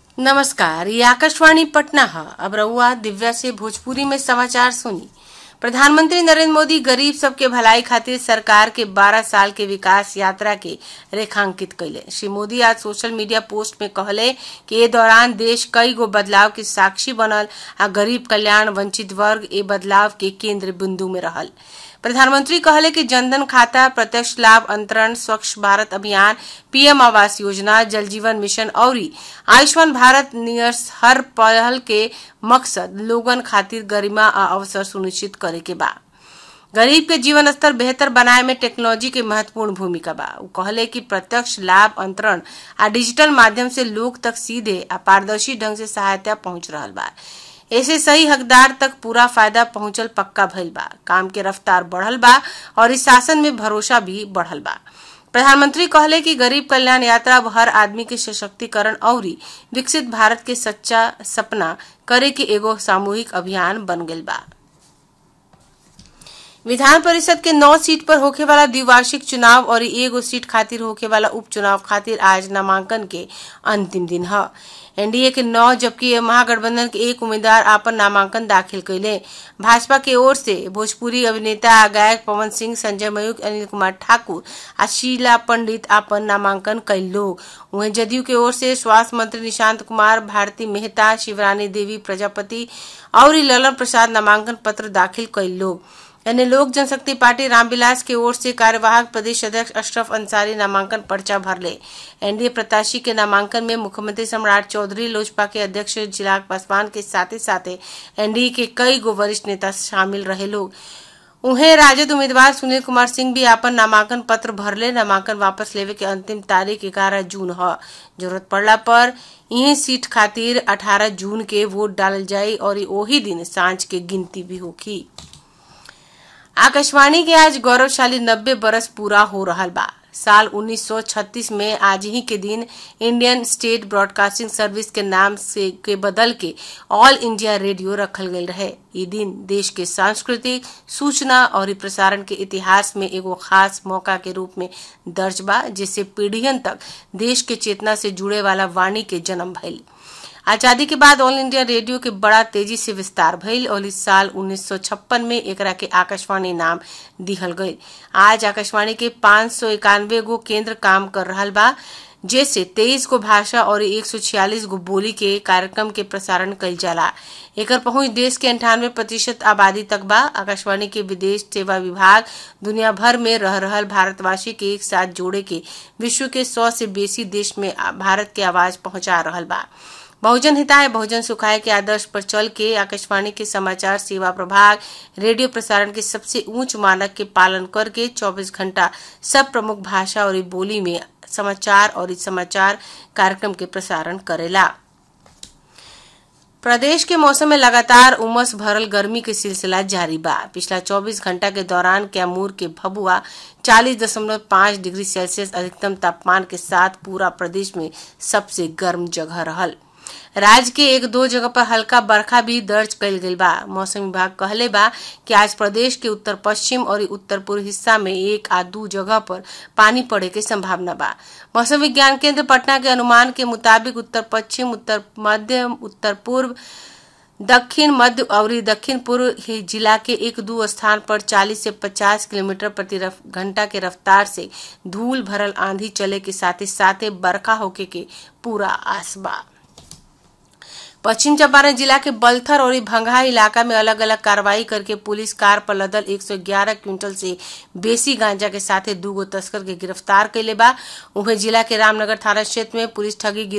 नमस्कार ये आकाशवाणी पटना है अब रहुआ दिव्या से भोजपुरी में समाचार सुनी प्रधानमंत्री नरेंद्र मोदी गरीब सबके भलाई खातिर सरकार के 12 साल के विकास यात्रा के रेखांकित कैले श्री मोदी आज सोशल मीडिया पोस्ट में कहले कि ए दौरान देश कई गो बदलाव के साक्षी बनल आ गरीब कल्याण वंचित वर्ग ए बदलाव के केंद्र बिंदु में रहल प्रधानमंत्री कहले कि जनधन खाता प्रत्यक्ष लाभ अंतरण स्वच्छ भारत अभियान पीएम आवास योजना जल जीवन मिशन और आयुष्मान भारत नियर्स हर पहल के मकसद लोगन खातिर गरिमा आ अवसर सुनिश्चित करे के बा गरीब के जीवन स्तर बेहतर बनाए में टेक्नोलॉजी के महत्वपूर्ण भूमिका बा उ कहले कि प्रत्यक्ष लाभ अंतरण आ डिजिटल माध्यम से लोग तक सीधे आ पारदर्शी ढंग से सहायता पहुंच रहा बा ऐसे सही हकदार तक पूरा फायदा पहुंचल पक्का भइल बा काम के रफ्तार बढ़ल बा और इस शासन में भरोसा भी बढ़ल बा प्रधानमंत्री कहले कि गरीब कल्याण यात्रा अब हर आदमी के सशक्तिकरण और विकसित भारत के सच्चा सपना करे के एगो सामूहिक अभियान बन गइल बा विधान परिषद के नौ सीट पर होखे वाला द्विवार्षिक चुनाव और एगो सीट खातिर होखे वाला उपचुनाव खातिर आज नामांकन के अंतिम दिन है एनडीए के नौ जबकि महागठबंधन के एक उम्मीदवार आपन नामांकन दाखिल कैले भाजपा के ओर से भोजपुरी अभिनेता आ गायक पवन सिंह संजय मयूख अनिल कुमार ठाकुर आ शीला पंडित आपन नामांकन कैल लोग वहीं जदयू के ओर से स्वास्थ्य मंत्री निशांत कुमार भारती मेहता शिवरानी देवी प्रजापति और ललन प्रसाद नामांकन पत्र दाखिल कैल लोग यानी लोक जनशक्ति पार्टी रामविलास की ओर से कार्यवाहक प्रदेश अध्यक्ष अशरफ अंसारी नामांकन पर्चा भरले एनडीए प्रत्याशी के नामांकन में मुख्यमंत्री सम्राट चौधरी लोजपा के अध्यक्ष चिराग पासवान के साथ ही साथ एनडीए के कई गो वरिष्ठ नेता शामिल रहे लोग उन्हें राजद उम्मीदवार सुनील कुमार सिंह भी अपन नामांकन पत्र भरले नामांकन वापस लेवे के अंतिम तारीख ग्यारह जून है जरूरत पड़ला पर यही सीट खातिर 18 जून के वोट डालल जाये और वही दिन सांझ के गिनती भी होगी आकाशवाणी के आज गौरवशाली नब्बे बरस पूरा हो रहा बा साल 1936 में आज ही के दिन इंडियन स्टेट ब्रॉडकास्टिंग सर्विस के नाम से के बदल के ऑल इंडिया रेडियो रखल गई रहे ये दिन देश के सांस्कृतिक सूचना और प्रसारण के इतिहास में एगो खास मौका के रूप में दर्ज बा जिससे पीढ़ियन तक देश के चेतना से जुड़े वाला वाणी के जन्म भइल आजादी के बाद ऑल इंडिया रेडियो के बड़ा तेजी से विस्तार भइल और इस साल 1956 में एकरा के आकाशवाणी नाम दिहल गई आज आकाशवाणी के पाँच सौ इक्यानवे गो केंद्र काम कर रहा बा जैसे तेईस गो भाषा और एक सौ छियालीस गो बोली के कार्यक्रम के प्रसारण कल जाला एकर पहुंच देश के अंठानवे प्रतिशत आबादी तक बा आकाशवाणी के विदेश सेवा विभाग दुनिया भर में रह रहल भारतवासी के एक साथ जोड़े के विश्व के सौ से बेसी देश में भारत के आवाज पहुंचा रहा बा बहुजन हिताय बहुजन सुखाय के आदर्श पर चल के आकाशवाणी के समाचार सेवा प्रभाग रेडियो प्रसारण के सबसे ऊंच मानक के पालन करके 24 घंटा सब प्रमुख भाषा और बोली में समाचार और समाचार कार्यक्रम के प्रसारण करेला प्रदेश के मौसम में लगातार उमस भरल गर्मी के सिलसिला जारी बा पिछला 24 घंटा के दौरान कैमूर के भभुआ 40.5 डिग्री सेल्सियस अधिकतम तापमान के साथ पूरा प्रदेश में सबसे गर्म जगह रहल राज्य के एक दो जगह पर हल्का बरखा भी दर्ज कल गई बा मौसम विभाग कहले बा कि आज प्रदेश के उत्तर पश्चिम और उत्तर पूर्व हिस्सा में एक आ दू जगह पर पानी पड़े के संभावना बा मौसम विज्ञान केंद्र पटना के अनुमान के मुताबिक उत्तर पश्चिम उत्तर मध्य उत्तर पूर्व दक्षिण मध्य और दक्षिण पूर्व जिला के एक दो स्थान पर 40 से 50 किलोमीटर प्रति घंटा के रफ्तार से धूल भरल आंधी चले के साथ ही साथ बरखा होके के पूरा आस बा पश्चिम चंपारण जिला के बलथर और भंगहा इलाका में अलग अलग कार्रवाई करके पुलिस कार पर लदल 111 क्विंटल से बेसी गांजा के साथ दूगो तस्कर के गिरफ्तार कैले बा उन्हें जिला के रामनगर थाना क्षेत्र में पुलिस ठगी